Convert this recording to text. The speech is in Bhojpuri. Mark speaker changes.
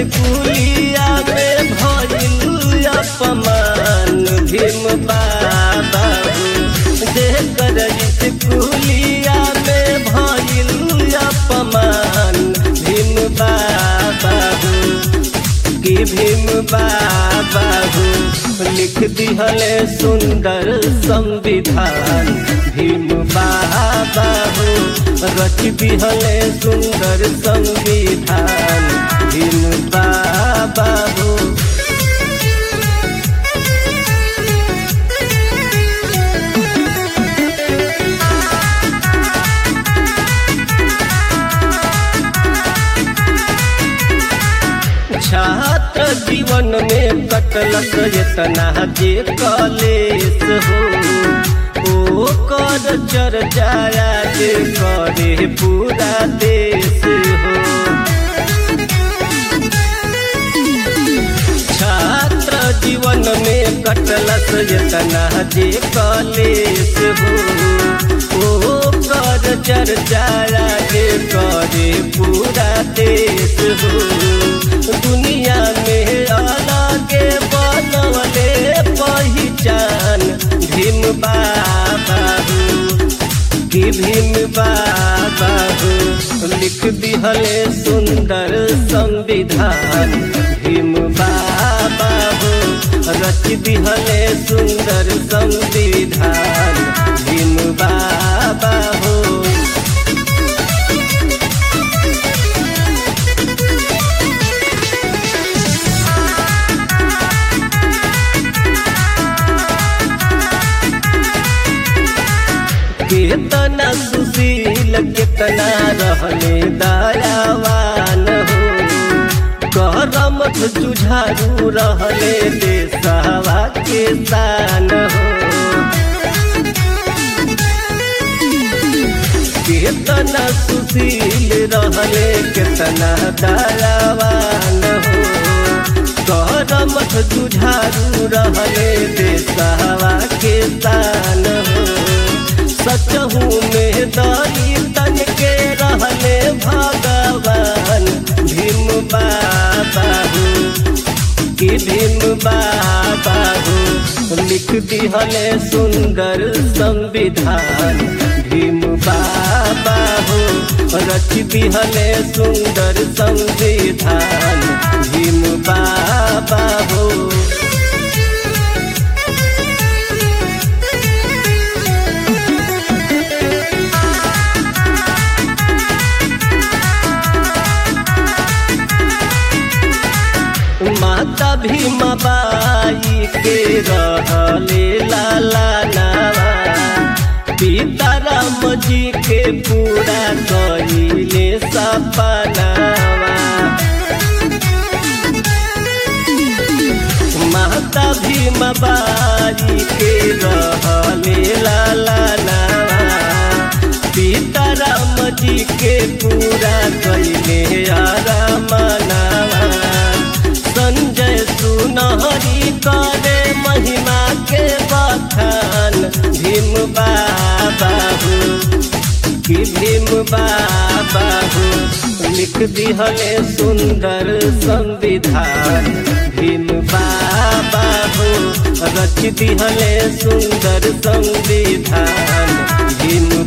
Speaker 1: स्कूलिया में भइल अपमान भीम बाबा जेकर स्कूलिया में भइल अपमान भीम बाबा कि भीम बाबा लिख दिहले सुंदर संविधान भीम बाबा रच दिहले सुंदर संविधान भीम बाबा छात्र जीवन में कटलक इतना जे कलेस हो ओ कर चर्चाया जे करे पूरा देश हो छात्र जीवन में कटलक इतना जे कलेस हो ओ कर चर्चाया जे करे पूरा देश हो दुनिया में अलगे बनवले पहचान भीम बाबा कि भीम बाबा लिख दिहले सुंदर संविधान भीम बाबा रच दिहले सुंदर संविधान भीम बाबा हो कितना सुशील कितना रहले दयावान हो करम जुझारू रहले देशवा के शान हो कितना सुशील रहले कितना दयावान हो करम जुझारू रहले देशवा के शान हो सचहू में दई तन के रहले भगवान भीम बाबा कि भीम बाबा लिख दिहले सुंदर संविधान भीम बाबा रच दिहले सुंदर संविधान भीम बाबा हो माता भीमा बाई के रहले लाला नावा पिता राम जी के पूरा कहिले सपनावा माता भीमा बाई के रहले लाला नावा पिता राम जी के पूरा कहिले आरामनावा संजय सुनहरी करे महिमा के बखान भीम बाबा कि भीम बाबा लिख दिहले सुंदर संविधान भीम बाबा रच दिहले सुंदर संविधान भीम